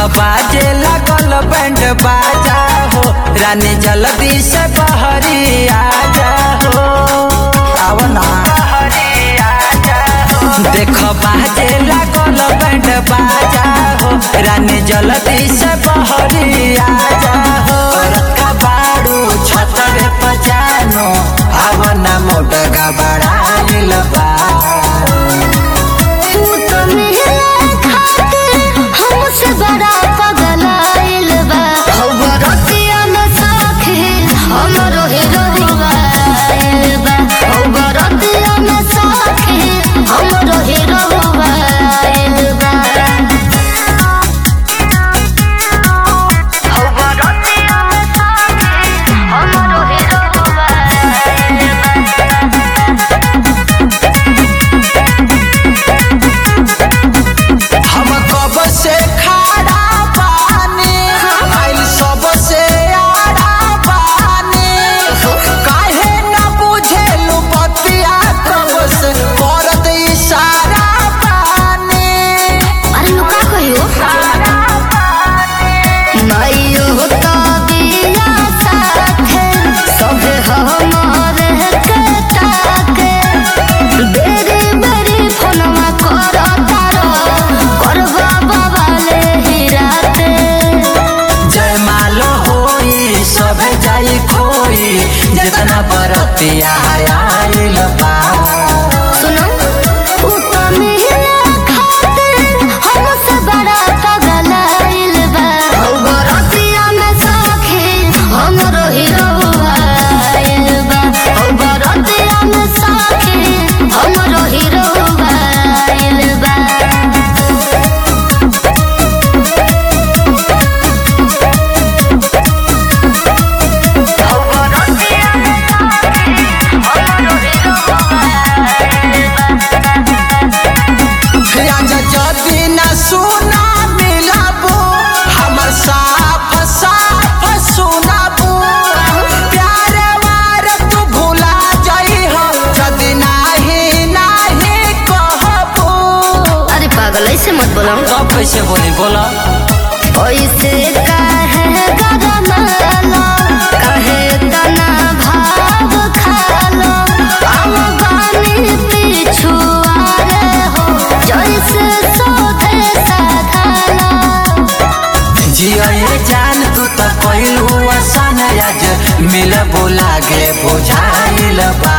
बाजे लगल बैंड बाजा हो रानी जल्दी से बहरी आजा हो आओ ना देख बाजे लगल बैंड बाजा हो रानी जल्दी से बहरी आजा हो रखा बाड़ू छतरे पजानो आओ ना मोटगा बड़ा बा तू तो मेरे खातिर हमसे बड़ा पगलाइल बा हौ रतिया में साखी हमरो हीरोवा आइल बा हौ रतिया में साखी हमरो हीरोवा आइल बा हौ रतिया में साखी हमरो हीरोवा आइल बा हम कब से खड़ा पानी आइल सब से आड़ा पानी काहे न बुझेलु बतिया कब से करत इशारा पानी अरे लुका कहियो माइयो तो बिया साथे सभे हमारे के ताके बेरी बेरी फोनवा कर तारो करबा बाबाले हिराते जय माल होई सब जाई खोई जितना बरतिया आइल बा सुनो उ तो मेरे खातिर हमसे बड़ा पगलाइल बा हौ रतिया में साखी हमरो हीरोवा आइल बा हौ रतिया में साखी हमरो हीरोवा आइल बा राजा जदी न सुना मिलाबू हमर साफ साफ सुनाबू प्यारे वार तू भुला जाई हो जदी नाही नाही कहबू अरे पागल ऐसे मत बोलो कब कैसे बोली बोला ऐसे काहे गरमालो काहे तना भाव खालो हम गानी पिछुआरे हो जैसे सोधे साधालो जिया ये जान तू तो कहलू आसान आज मिल बोला गे बुझाइल बा